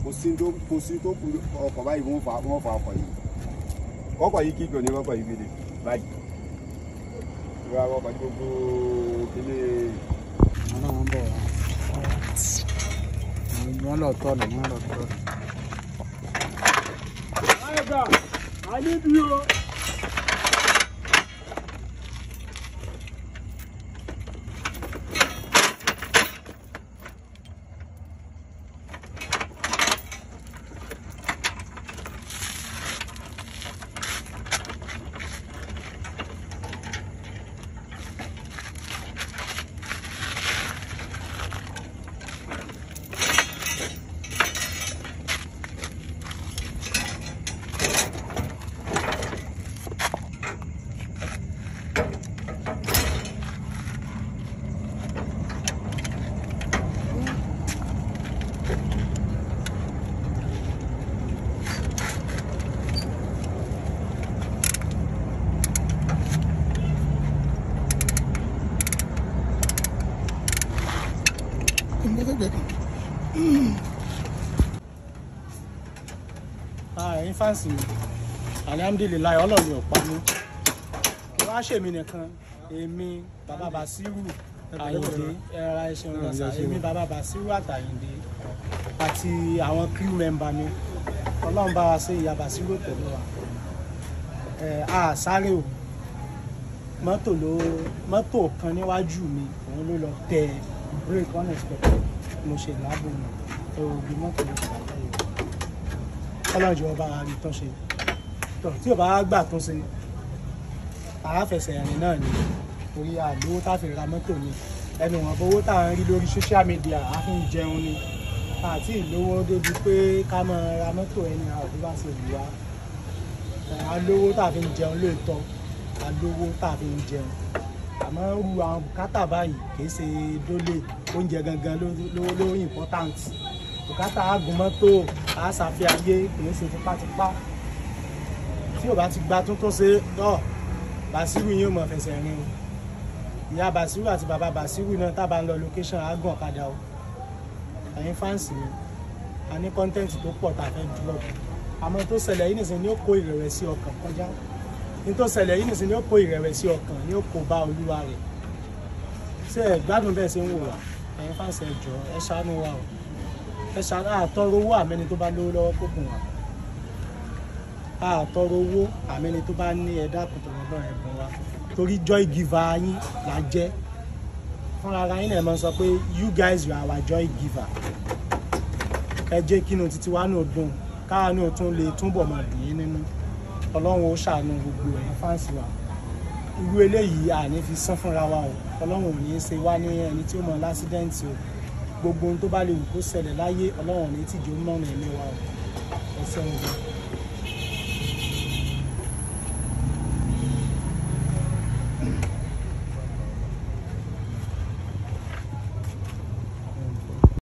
kò sí tó kò sí tó kù ọkọ̀ báyìí wọ́n fa wọ́n fa ọkọ̀ yìí ọkọ̀ yìí kíkọ̀ ní ọkọ̀ yìí gbélé báyìí ìwà ọkọ̀ ní gbogbo kílé wọn náà wọn bọ̀ wá wọn lọ tọ́ ọ̀nà wọn lọ tọ́ ọ̀nà. ẹ̀yin fáǹsì mi alihamudulilayi ọlọ́run ò pa mí kí wá ṣèmi nìkan èmi bàbá basiru àyìndé ẹ̀rọ ẹ̀ṣẹ̀ ọ̀gàṣà èmi bàbá basiru àtàyìndé àti àwọn crew member mi ọlọ́run bá wa ṣe ìyá basiru pẹ̀lú wa ẹ̀ a sáré o mọ́tò ló mọ́tò kan níwájú mi òun ló lọ tẹ break unexpected mo ṣe láàbò mi ẹ̀rọ òbí mọ́tò ló ṣe àtẹ̀yẹ ọlọ́jọ́ ọba rí tán ṣe tọ̀ tí ò bá gbà tún ṣe àáfẹsẹ̀ rìn náà ni torí àlówó tá a fi ra mọ́tò ni ẹnu wọn bówó tá à ń rí lórí social media a fi ń jẹun ni àti ìlówó débi pé ká máa ra mọ́tò ẹni àwọn òbí bá ṣe wù wá alówó tá a fi ń jẹun lóòótọ́ alówó tá a fi ń jẹun àmọ́ ru àwọn bùkátà báyìí kì í ṣe dólè oúnjẹ gangan ló ló ló important bùkátà àgùn mọ́tò àṣàfihàn ayé kìí ṣe tipátipá tí ò bá ti gba tuntun ṣe náà Bàṣírù yín ò mọ̀ fẹsẹ̀ rìn o ìyá Bàṣírù àti bàbá Bàṣírù náà tábà ń lọ location àgùn ọ̀kadà o ẹ̀yin fáǹsì mi a ní kọ́ńtẹ́ǹtì tó pọ̀ tá a fẹ́ drop àmọ́ tó ṣẹlẹ̀ yìí nìsín ni ó kó ìrẹ̀wẹ̀sì ọkàn kọjá ní tó ṣẹlẹ̀ yìí nìsín ni ó kó ìrẹ̀wẹ̀sì ọkàn ni ó kó bá olúwa rẹ̀ ṣé ẹ gbádùn bẹ́ẹ̀ ṣe ń wò wá ẹ̀yin fáǹsì ẹ jọ̀ọ́ ẹ ṣàánú wa o ẹ ṣàánú àtọrọ owó àmẹni tó bá lówó lọ́wọ́ kó bùn wá àtọrọ owó àmẹni tó bá ní ẹ̀dá kòtòrò náà ẹ bùn wá torí joy giver yín là jẹ́ fúnra ara yín náà máa ń sọ pé you guys you are our joy giver ẹ jẹ́ kí inú títí wa náà dùn káwa náà tún lè túbọ̀ máa dùn yín nínú ọlọ́run ó ṣàánú gbogbo ẹ̀yin fáǹsì wa irú eléyìí àní fi sán fúnra wa o ọlọ́run ò ní í ṣe wá ní ẹni tí ó mọ lásídẹ́ǹtì o gbogbo ohun tó bá lè wù kó ṣẹlẹ̀ láyé ọlọ́run ò ní tìjú mọ́rin ẹ̀mí wa o ẹ ṣeun gan.